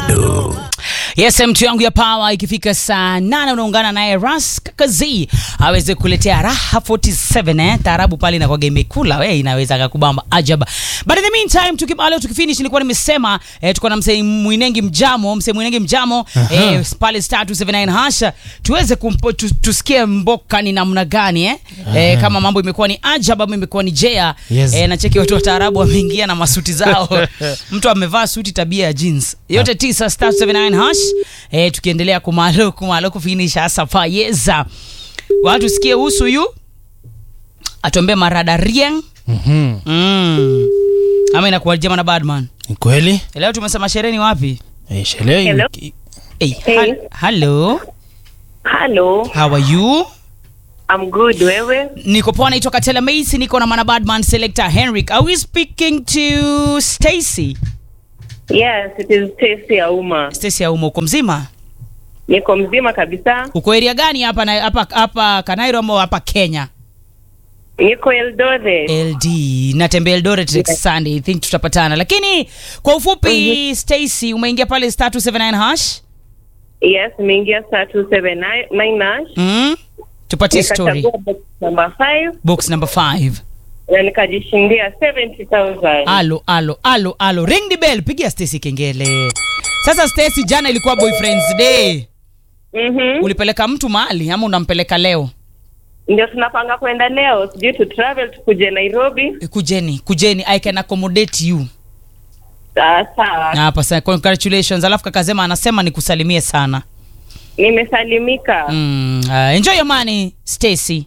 bado Yes, mtu yangu ya power ikifika saa nane unaungana naye Ras Kakazi aweze kuletea raha 47 eh, taarabu pale inakuwa imekula we inaweza kakubamba ajaba. But in the meantime tukibalo tukifinish nilikuwa nimesema eh, tuko na msee Mwinengi Mjamo, msee Mwinengi Mjamo eh, pale star 279 hasha tuweze kumpo, tu, tusikie mboka ni namna gani eh? eh, kama mambo imekuwa ni ajaba ama imekuwa ni jea Yes. eh, nacheki watu wa taarabu wameingia na masuti zao mtu amevaa suti tabia ya jeans yote tisa star 79 hash eh, tukiendelea kumalo kumalo kufinisha hasa payeza watu sikie husu yu atuambie marada rieng Mhm. mm. ama inakuwa jema na badman Ni kweli leo tumesema shereni wapi Eh, sherehe Hello. hii- hey, Hey. hal- hello Hello, how are you I'm good. Wewe? niko poa naitwa katela macy niko na mana badman selector henrik are we speaking to stacy Yes, it is Stacy Auma. stacy auma uko mzima Niko mzima kabisa. uko area gani hapa na hapa hapa kanairo ama hapa kenya Niko Eldoret. ld natembea eldoret next Yes. sunday i think tutapatana lakini kwa ufupi stacy umeingia pale star 279 hash Yes, nimeingia saa 279 Nash. mm? tupatie story Nikachagua box number 5 box number 5 na nikajishindia 70,000. alo alo alo alo ring the bell pigia stacy kengele sasa stacy jana ilikuwa boyfriends day Mhm. ulipeleka mtu mahali ama unampeleka leo Ndio tunapanga kwenda leo, sijui tu travel tukuje Nairobi. Eh, kujeni kujeni i can accommodate you Sawa sawa. hapa sasa congratulations alafu kakasema anasema nikusalimie sana Nimesalimika. mm, uh, enjoy your money stacy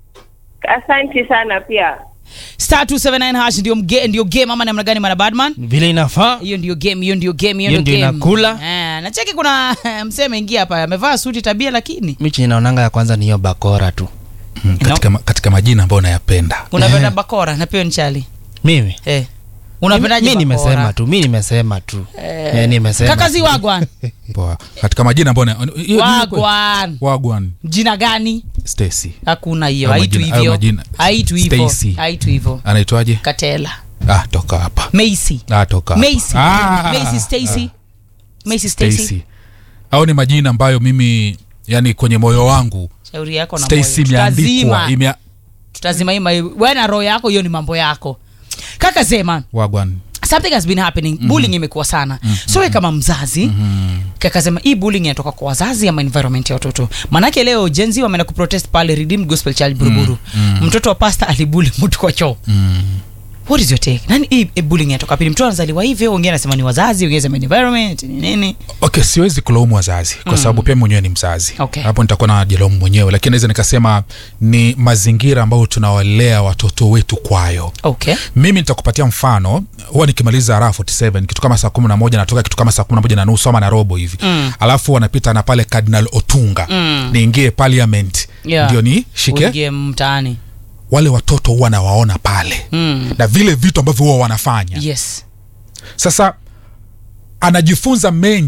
Asanti sana pia. star 279 hash ndio mge, ndio game ama namna gani mana badman vile inafaa hiyo ndio game hiyo ndio game hiyo Hiyo ndio ndio game inakula. eh, nacheki kuna msee ameingia hapa amevaa suti tabia lakini mi chenye naonanga ya kwanza ni hiyo bakora tu Mm, katika, ma- katika majina ambayo nayapenda unapenda bakora na pia nchali mimi eh unapendaje mi bakora? nimesema tu mi nimesema tu Eh, nimesema kakazi tu. wagwan Poa. katika majina ambayo na- hiyo- hiyo- wagwan wagwan jina gani Stacy hakuna hiyo Hayo haitu majina- hayo hivyo majina. haitu hivyo Stacy. haitu hivyo anaitwaje katela ah toka hapa macy ah toka hapa. macy Ah, macy stacy macy stacy Stacy au ni majina ambayo mimi yani kwenye moyo wangu shauri yako na Stacy moyo. imeandikwa Tutazima. imea tutazima hii mai- wewe na roho yako hiyo ni mambo yako kaka sema wagwan something has been happening bullying imekuwa sana so we kama mzazi kaka sema hii bullying inatoka kwa wazazi ama environment ya watoto manake leo jenzi wameenda kuprotest pale redeemed gospel child buruburu mtoto wa pasta alibuli mtu kwa choo what is your take nani hii hii bullying inatoka pili mtoto anazaliwa hivyo wengine anasema ni wazazi wengine anasema ni environment ni nini okay siwezi kulaumu wazazi kwa sababu pia mwenyewe ni mzazi Okay. hapo nitakuwa na jilaumu mwenyewe lakini naweza nikasema ni mazingira ambayo tunawalea watoto wetu kwayo okay mimi nitakupatia mfano huwa nikimaliza raha 47 kitu kama saa kumi na moja natoka kitu kama saa kumi na moja na nusu ama na robo hivi Mm. alafu wanapita na pale cardinal otunga Mm. niingie parliament Yeah. ndio ni shike uingie mtaani wale watoto huwa nawaona pale mm. na vile vitu ambavyo huwa wanafanya yes sasa anajifunza mengi